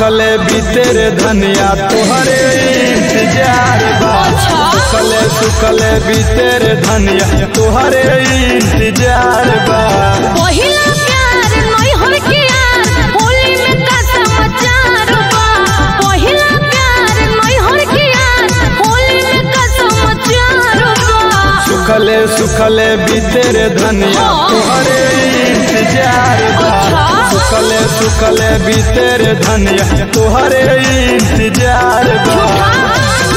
सुखले बीतेरे धनिया तोहरे इंतजार बा अच्छा। सुखले सुखले बीतेरे धनिया तोहरे इंतजार बा पहिला प्यार नैहर के यार होली में का समाचार बा पहिला प्यार नैहर के यार होली में का समाचार बा सुखले सुखले बीतेरे धनिया हाँ। तोहरे इंतजार बा अच्छा। सुखले सुखले बीतेरे धनिया तोहरे इंतजार बा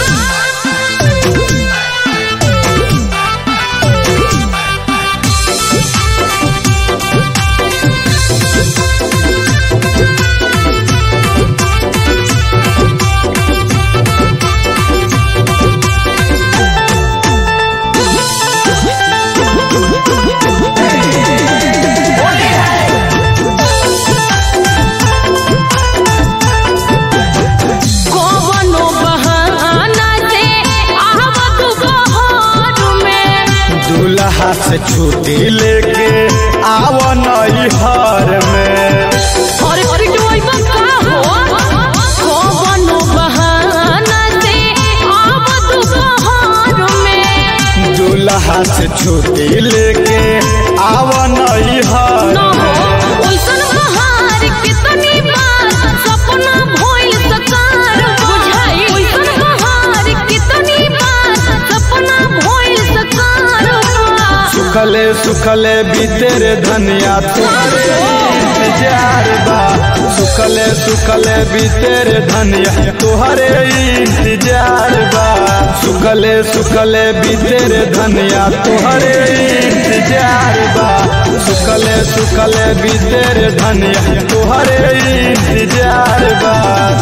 कवनो बहाना से आहवत बहार में दूल्हा से छुट्टी लेके आव नैहर में और पिटवाइबा का हो कवनो बहाना से आवत बहार में दूल्हा से छुट्टी लेके आव नैहर ना हो में ओइसन बहार कितनी बार सपना भइल सकार बुझाई ओइसन बहार कितनी बार सपना भइल सकार सुखले सुखले बीतेरे धनिया तोहरे इंतजार बा सुखले सुखले बीतेरे धनिया तोहरे इंतजार बा सुखले सुखले बीतेरे धनिया तोहरे इंतजार बा सुखले सुखले बीतेरे धनिया तोहरे इंतजार बा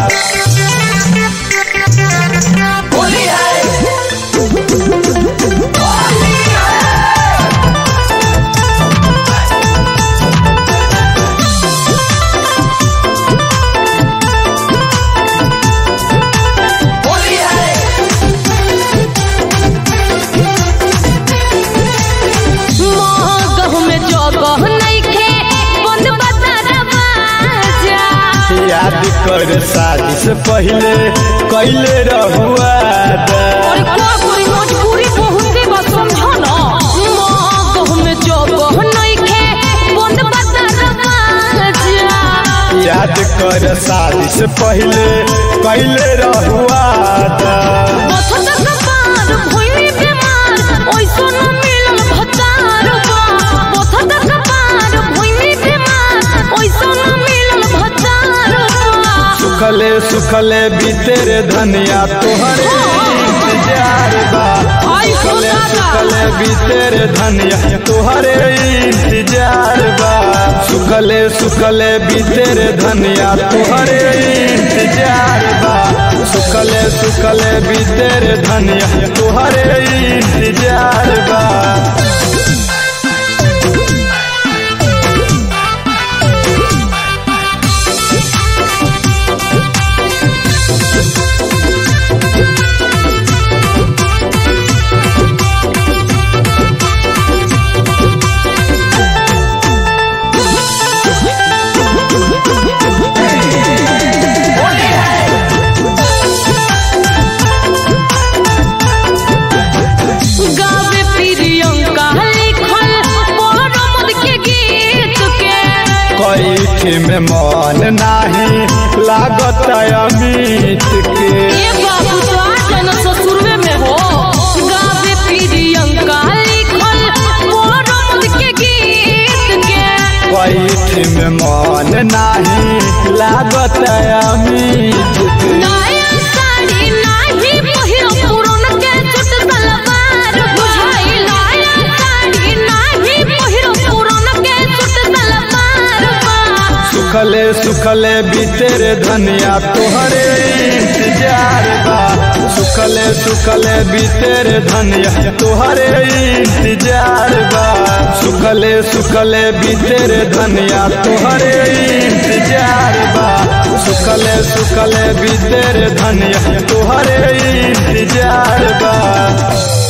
मगह में जगह नइखे बंद बता दरवाजा याद कर शादी से पहले कैले रहुआ और का करी मजबूरी बहुते बा समझो ना मगह में जगह नइखे बंद बता दरवाजा याद कर शादी से पहले कैले रहुआ बथत कपार भइली बीमार ओइसो न मिलल भतार बा बथत कपार भइली बीमार ओइसो न मिलल भतार बा सुखले सुखले बीतेरे धनिया तोहरे इंतजार बा आई सुखले खुदा का। सुखले बीतेरे धनिया तोहरे इंतजार बा सुखले सुखले बीतेरे धनिया तोहरे इंतजार बा सुखले सुखले बीतेरे धनिया तोहरे इंतजार बा गावे प्रियंका लिखल परमद के गीत के कैठी में मन नाही लागत अमित के ए बाबू तो आजन ससुरवे में हो गावे प्रियंका लिखल परमद के गीत के कैठी में मन नाही लागत अमित के नया साड़ी नाही पहिरो पुरन के छुट सलवार बुझाई नया साड़ी नाही पहिरो पुरन के छुट सलवार बा सुखले सुखले बीतेरे धनिया तोहरे इंतजार बा सुखले सुखले बीतेरे धनिया तोहरे इंतजार बा सुखले सुखले बीतेरे धनिया तोहरे इंतजार बा सुखले सुखले बीतेरे धनिया तोहरे इंतजार बा